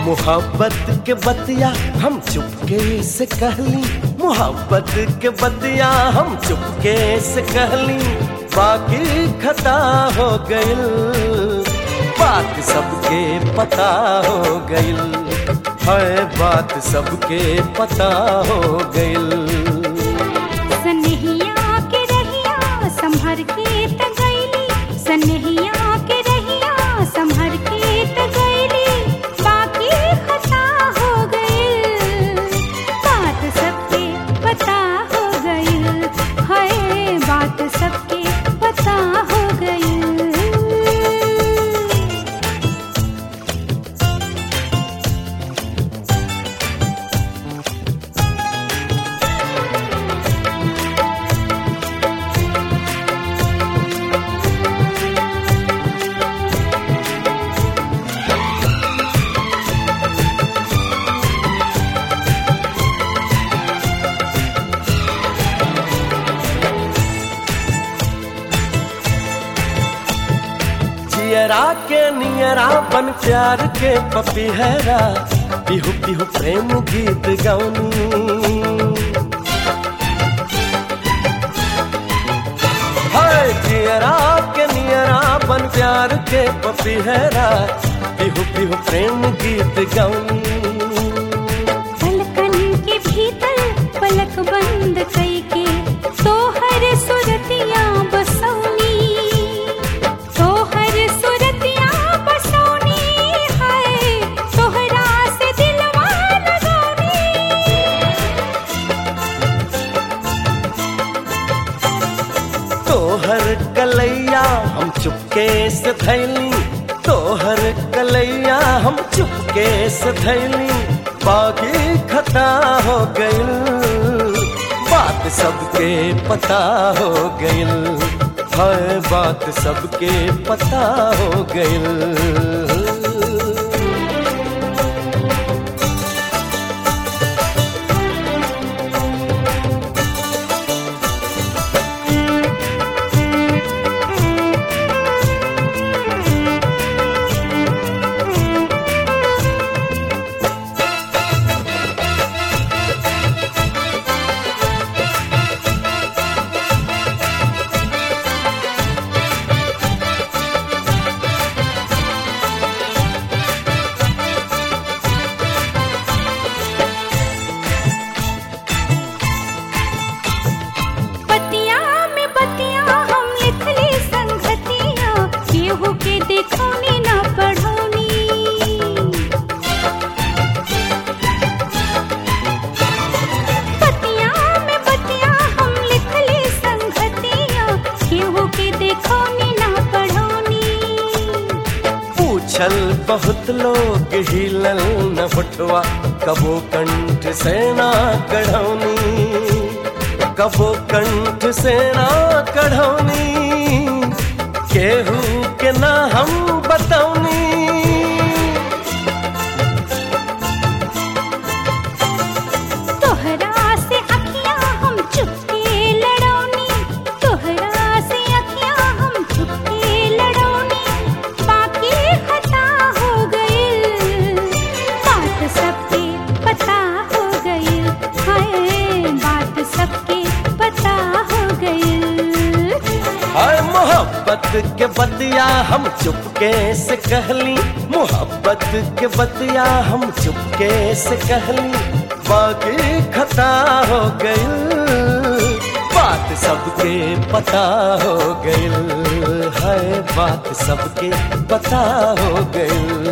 मोहब्बत के बतिया हम चुपके से कहली मोहब्बत के बतिया हम चुपके से कहली बाकी खता हो गइल बात सबके पता हो गइल है बात सबके पता हो गइल सनहिया के रहिया संभर के त गईली सनहिया के रहिया संभर के त गईली बाकी खता हो गइल बात सबके पता हो गइल हाय बात सबके पता हो गइल जियरा के नियरा बन प्यार के पपीहरा पिहु पिहु प्रेम गीत गौनी हाय जियरा के नियरा बन प्यार के पपीहरा पिहु पिहु प्रेम गीत गौनी पलकन के भीतर पलक बंद कई के तोहर सुरतिया बसौनी तोहर सुरतिया बसौनी है तोहरा से दिलवा लगौनी तोहर कलैया हम चुपके से थैली तोहर कलैया हम चुपके से थैली बाकी खता हो गइल बात सबके पता हो गइल है बात सबके पता हो गइल पतिया में बतिया हम लिखली संगतिया केहू के देखौनी ना पढ़ौनी पतिया में बतिया हम लिखली संगतिया केहू के देखौनी ना पढ़ौनी पूछल बहुत लोग हिलल न होठवा कबो कंठ से ना कढ़ौनी कबो कंठ से ना कढ़ौनी केहू के ना हम बतौनी तोहरा से अखियां हम चुपके लड़ौनी तोहरा से अखियां हम चुपके लड़ौनी बाकी खता हो गइल बात सबके पता हो गइल हाय बात सबके पता हो गइल हाय मोहब्बत के बतिया हम चुपके से कहली मोहब्बत के बतिया हम चुपके से कहली बाकी खता हो गइल बात सबके पता हो गइल है बात सबके पता हो गइल